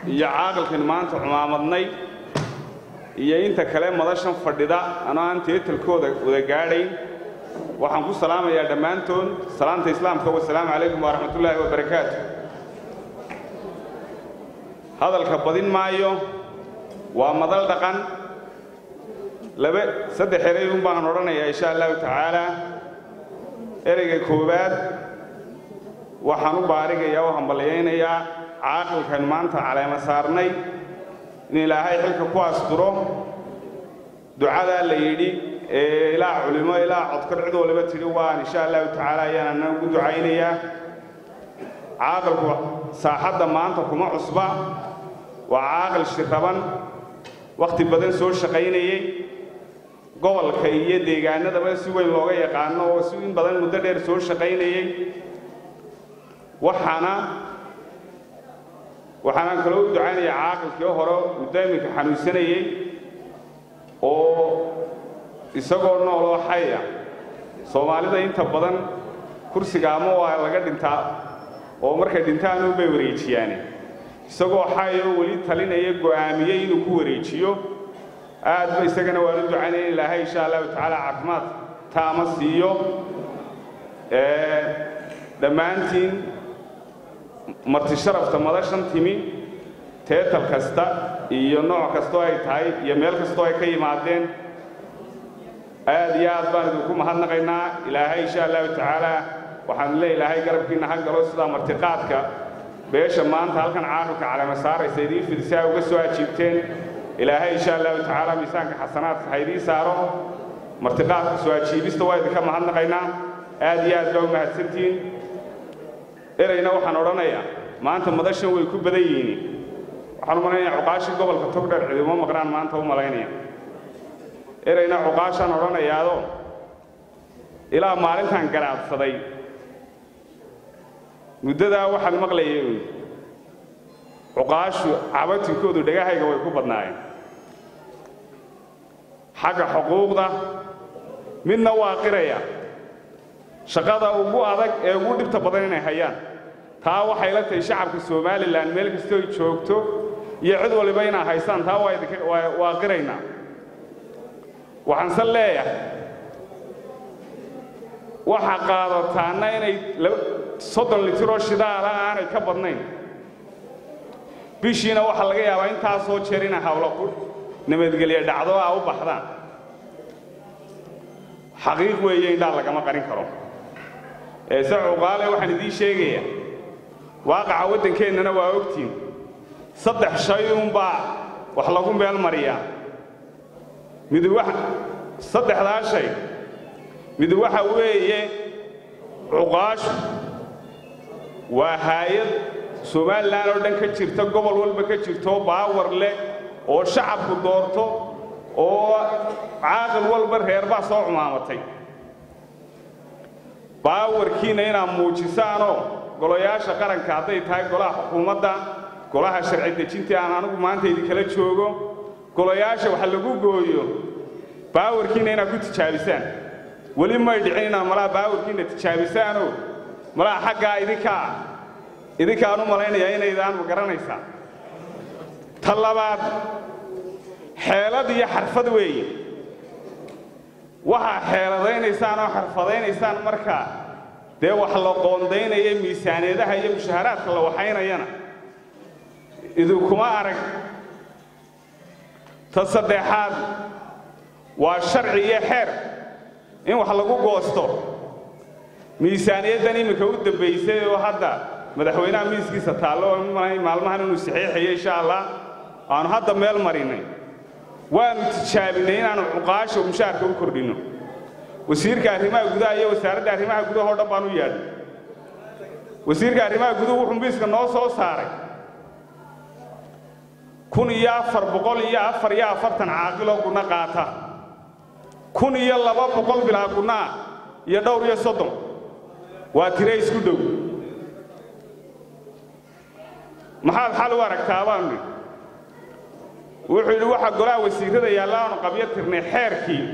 iyo caaqilkan maanta cumaamadnay iyo inta kale madashan fadhida anoo aan teetalkooda wada gaadhayn waxaan ku salaamayaa dhammaantood salaanta islaamka wasalaamu calaykum waraxmatullaahi wabarakaatu hadalka badin maayo waa madal dhaqan laba saddex erey un baan odhanayaa insha allahu tacaala ereyga koowaad waxaan u baarigayaa oo hambalyaynayaa caaqilkan maanta caleema saarnay in ilaahay xilka ku asturo ducadaa la yidhi ee ilaa culimo ilaa codkar cid waliba tidhi waan insha allahu tacaala ayaan ana ugu ducaynayaa caaqilku saaxadda maanta kuma cusba waa caaqil shiraban wakhti badan soo shaqaynayey gobolka iyo deegaanadaba si weyn looga yaqaano oo si in badan muddo dheer soo shaqaynayey waxaana waxaanaan kaloo u ducaynayaa caaqilkii hore muddo iminka xanuunsanayey oo isagoo nooloo xaya soomaalida inta badan kursiga ama waa laga dhintaa oo markay dhintaan unbay wareejiyaane isagoo xaya oo weli talinaya go'aamiyey inuu ku wareejiyo aad ba isagana waan u ducaynaya in ilaahay insha allahu tacaala caafimaad taama siiyo dhammaantiin marti sharafta madashan timi teetal kasta iyo nooc kastoo ay tahay iyo meel kastoo ay ka yimaadeen aad iyo aad baan idinku mahadnaqaynaa ilaahay insha allahu tacaala waxaan le ilaahay garabkiinna ha galo sidaa martiqaadka beesha maanta halkan caaqilka calama saaraysa idiin fidisaa uga soo ajiibteen ilaahay insha allahu tacaala miisaanka xasanaadka ha idiin saaro martiqaadka soo ajiibista waa idinka mahadnaqaynaa aad iyo aad baa u mahadsantihiin ereyna waxaan odhanayaa maanta madashan way ku badan yihiin waxaan u malaynayaa cuqaashii gobolka togdheer cidimo maqnaan maanta u malaynaya ereyna cuqaashaan odhanayaado ilaa maalintaan garaadsaday muddadaa waxaan maqlayay uun cuqaashu cabatinkoodu dhegahayga way ku badnaayeen xagga xuquuqda midna waa qiraya shaqada ugu adag ee ugu dhibta badan inay hayaan taa waxay la tahay shacabka somalilan meel kastoo ay joogto iyo cid waliba inaa haysaan taa waa qiraynaa waxaanse leeyahay waxa qaadataanna inay soddon litiroo shidaala aanay ka badnayn bishiina waxaa laga yaabaa intaasoo jeer inay hawlo nabadgelye dhacdo a u baxdaan xaqiiq weeye indhaa lagama qarin karo eese cuqaale waxaan idiin sheegayaa waaqaca waddankeennana waa ogtiin saddex shay uunbaa wax lagu meel mariyaa mid saddexdaa shay mid waxa weeye cuqaashu waa haayad somalilan oo dhan ka jirta gobol walba ka jirto baawar leh oo shacabku doorto oo caaqil walba reerbaa soo cumaamatay baawarkiinna inaad muujisaanoo golayaasha qaranka hadday tahay golaha xukuumadda golaha sharci dejinta aan anigu maanta idinkala joogo golayaasha waxa lagu gooyo baawarkiinna inaad ku tijaabisaan weli may dhicin inaad malaha baawarkiinna tijaabisaanoo malaha xaggaa idinkaa idinkaan u malaynayaa inaydaan ma garanaysaa ta labaad xeelad iyo xarfad weeye waxaa xeeladaynaysaan oo xarfadaynaysaan markaa dee wax la qoondaynaya miisaaniyadaha iyo mushaharaadka la waxaynayana idinkuma arag ta saddexaad waa sharci iyo xeer in wax lagu goosto miisaaniyaddan iminka u dambaysay oo hadda madaxweynaha miiskiisa taallo oo maalmahan inuu saxiixayo insha allah aanu hadda meel marinnay waanu tijaabinay inaanu cuqaasha mushaarka u kordhinno wasiirka arrimaha gudaha iyo wasaaradda arrimaha gudaha oo dhan baan u yaadhay wasiirka arrimaha guduhu wuxuu miiska noo soo saaray kun iyo afar boqol iyo afar iyo afartan caaqiloo gunno qaata kun iyo laba boqol bilaa gunnaa iyo dhowr iyo soddon waa tire isku dhow maxaad xal u aragtaa baanu nidhi wuxuu yidhi waxaa golaha wasiirrada yaalla aanu qabyo tirnay xeerkii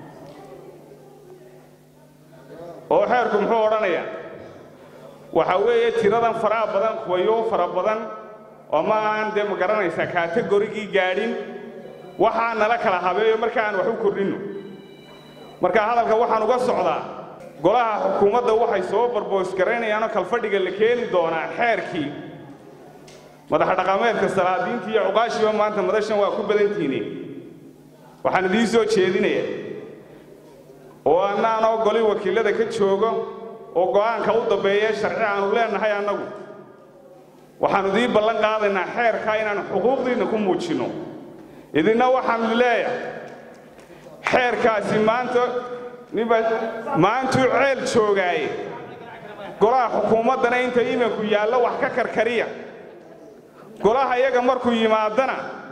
oo xeerku muxuu odhanayaa waxa weeye tiradan faraha badan kuwayo fara badan ama aan dee ma garanaysaa kategorigii gaadhin waxaa nala kala habeeyo marka aan wax u kordhinno marka hadalka waxaan uga socdaa golaha xukuumadda waxay soo barboosgaraynayaanoo kalfadhiga la keeni doonaa xeerkii madax dhaqameedka salaadiintii iyo cuqaashiiba maanta madashan waa ku badantiine waxaan idiin soo jeedinaya oo annaanoo goli wakiillada ka joogo oo go'aanka u dambeeye sharci aanu leennahay annagu waxaannu idiin ballan qaadaynaa xeerkaa inaannu xuquuqdiinna ku muujinno idinna waxaannu leeyahay xeerkaasi maanta ninba maantuu ceel joogaaye golaha xukuumaddana inta imanku yaallo wax ka karkariya golaha iyaga markuu yimaadana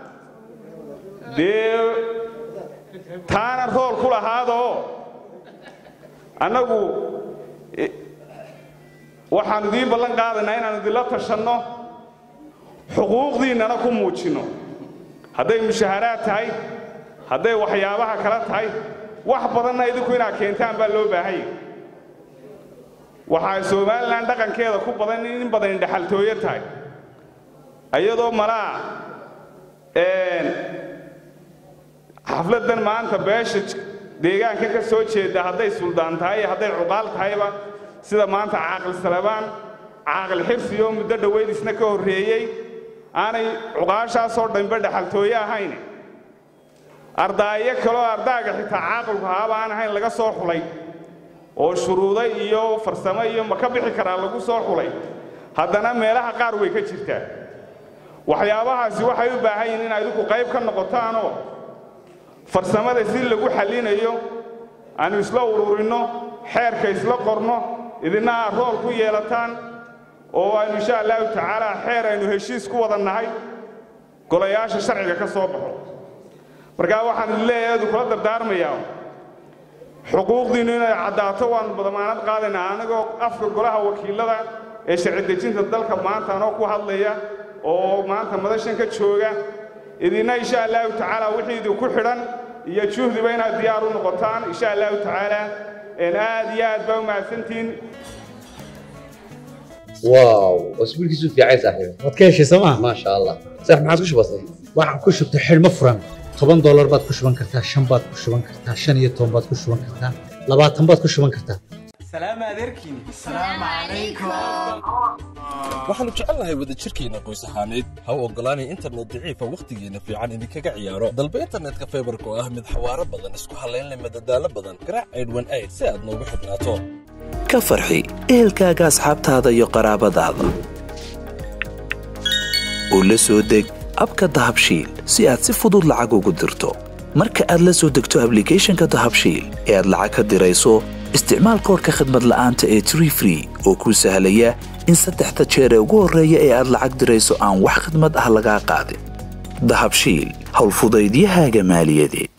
dee taana rool ku lahaadoo annagu waxaannu idiin ballan qaadaynaa inaannu idinla tashanno xuquuqdiinnana ku muujinno hadday mushaharaad tahay hadday waxyaabaha kala tahay wax badanna idinku inaad keentaan baa loo baahanya waxaa somalilan dhaqankeeda ku badan in badan indhaxaltooyo tahay iyadoo malaa xafladdan maanta beesha deegaanka ka soo jeeda hadday suldaan tahay iyo hadday cuqaal tahayba sida maanta caaqil salabaan caaqil xirsi oo muddo dhoweyd isna ka horreeyey aanay cuqaashaasoo dhanba dhaxaltooye ahayn ardaayo kaloo ardaaga xitaa caaqilku haaba aan ahayn laga soo xulay oo shuruudo iyo farsamo iyo ma ka bixi karaa lagu soo xulay haddana meelaha qaar way ka jirtaa waxyaabahaasi waxay u baahan yihiin in idinku qayb ka noqotaanoo farsamada si lagu xallinayo aanu isla ururinno xeerka isla qorno idinna aad rool ku yeelataan oo aynu insha allahu tacaala xeer aynu heshiis ku wada nahay golayaasha sharciga ka soo baxo markaa waxaan idin leeyahay idinkula dardaarmayaa xuquuqdiinnu inay caddaato waannu badamaanad qaadaynaa anigoo afka golaha wakiillada ee sharci dejinta dalka maanta anoo ku hadlaya oo maanta madashan ka jooga idinna insha allahu tacaala wixii idinku xidhan iyo juhdiba inaad diyaar u noqotaan insha allahu tacaala aad iyo aad baa u mahadsantihiin واو اسبوع كيسو في عايز صاحبي waad ka heshay sooma ما شاء الله صح ما عادش بسيط waxaan ku shubtay xidhmo furan toban doolar baad ku shuban kartaa shan baad ku shuban kartaa shan iyo toban baad ku shuban kartaa labaatan baad ku shuban kartaa سلام عليكم waxaannu jecelnahay wadajirkeenna qoys ahaaneed ha u oggolaanay internet daciifa wakhtigeenna fiican idinkaga ciyaaro dalba internetka faybarka oo ah mid xawaaro badan isku hallayn leh madadaalo badan garaac aydhwan ayd si aad noogu xidhnaato ka farxi ehelkaaga asxaabtaada iyo qaraabadaada u la soo deg abka dahabshiil si aad si fudud lacag ugu dirto marka aad la soo degto ablicathonka dahabshiil ee aad lacag ka dirayso isticmaal koorka khadmad la'aanta ee tree free oo kuu sahlaya in saddexda jeer ee ugu horreeya ee aad lacag dirayso aan wax khidmad ah lagaa qaadin dahabshiil howlfudaydiyahaaga maaliyadeed